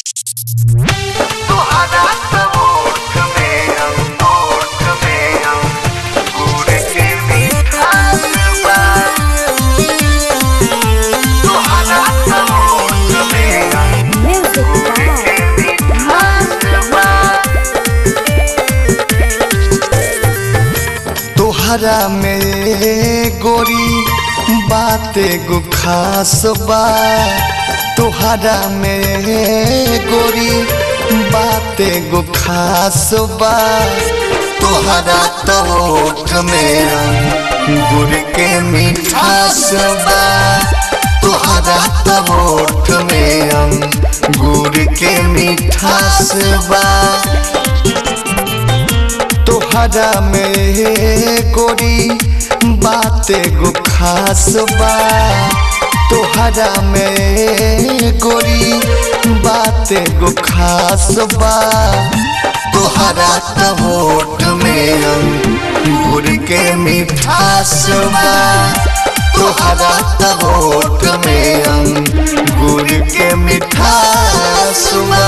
तोहरा सबूत में अंगूठ में अंगूर के मिठास बा तोहरा सबूत में अंगूर के मिठास बा तोहरा में गोरी बाते गो खास बा तोहरा में गोरी बाते गो खास बा तोहरा तोठ में गुड़ के मिठास बा तोहरा तोठ में गुड़ के मिठास बा तोहरा में गोरी बाते गो खास बा तोहरा में गोरी बाते गो खास बा तोहरा तोट में गुड़ के मिठास बा तोहरा तोट में गुड़ के मिठास बा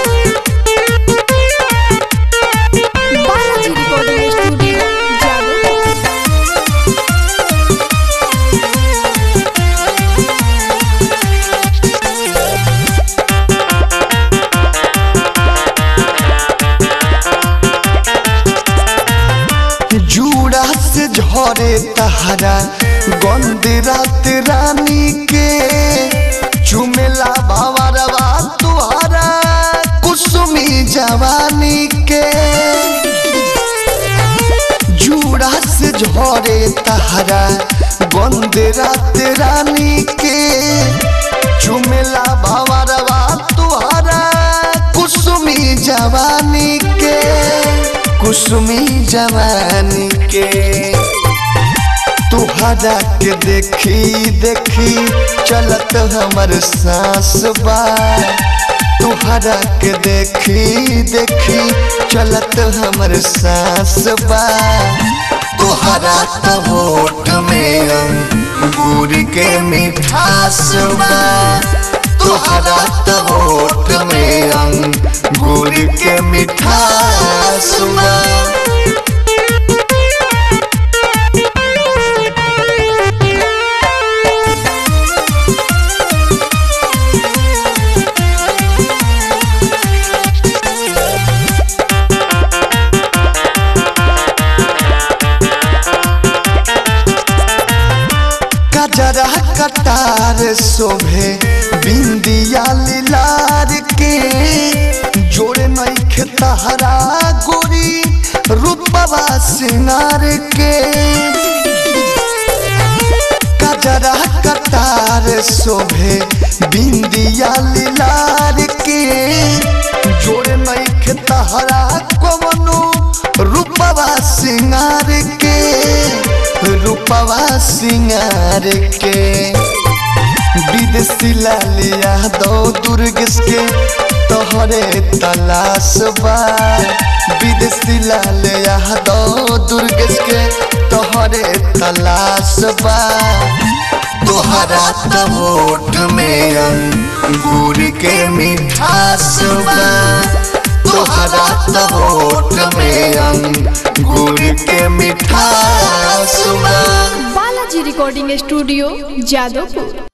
बालाजी रिकॉर्डिंग स्टूडियो जादू जूड़ा से झरे तहरा गंद रात रानी के चुमेला भवरवा तुहरा कुसुमी जवानी के जूड़ा से झरे तहरा गंद रात रानी के चुमेला भवरवा तुहरा कुसुमी जवानी के कुसुमी जवानी के तुहरा के देखी देखी चलत हमर सांस बा तुहरा के देखी देखी चलत हमर सांस बा तुहरा तो होठ में अंगूर के मिठास बा तुहरा तो होठ में अंगूर के मिठास बा कजरा कटार शोभे बिंदिया लीलार के जोड़े नैखे तहरा गोरी रूपवा सिंगार के कजरा कटार शोभे बिंदिया लीलार के जोड़े नैखे तहरा कवनो रूपवा सिंगार के रूपवा सिंगार के विदेशी लालिया दो दुर्गेश के तोहरे तलाश बा विदेशी लालिया दो दुर्गेश के तोहरे तलाश बा तोहरा तोट में अंगूर के मिठास बा तोहरा तोट में अंगूर के मिठास बा बालाजी रिकॉर्डिंग स्टूडियो जादवपुर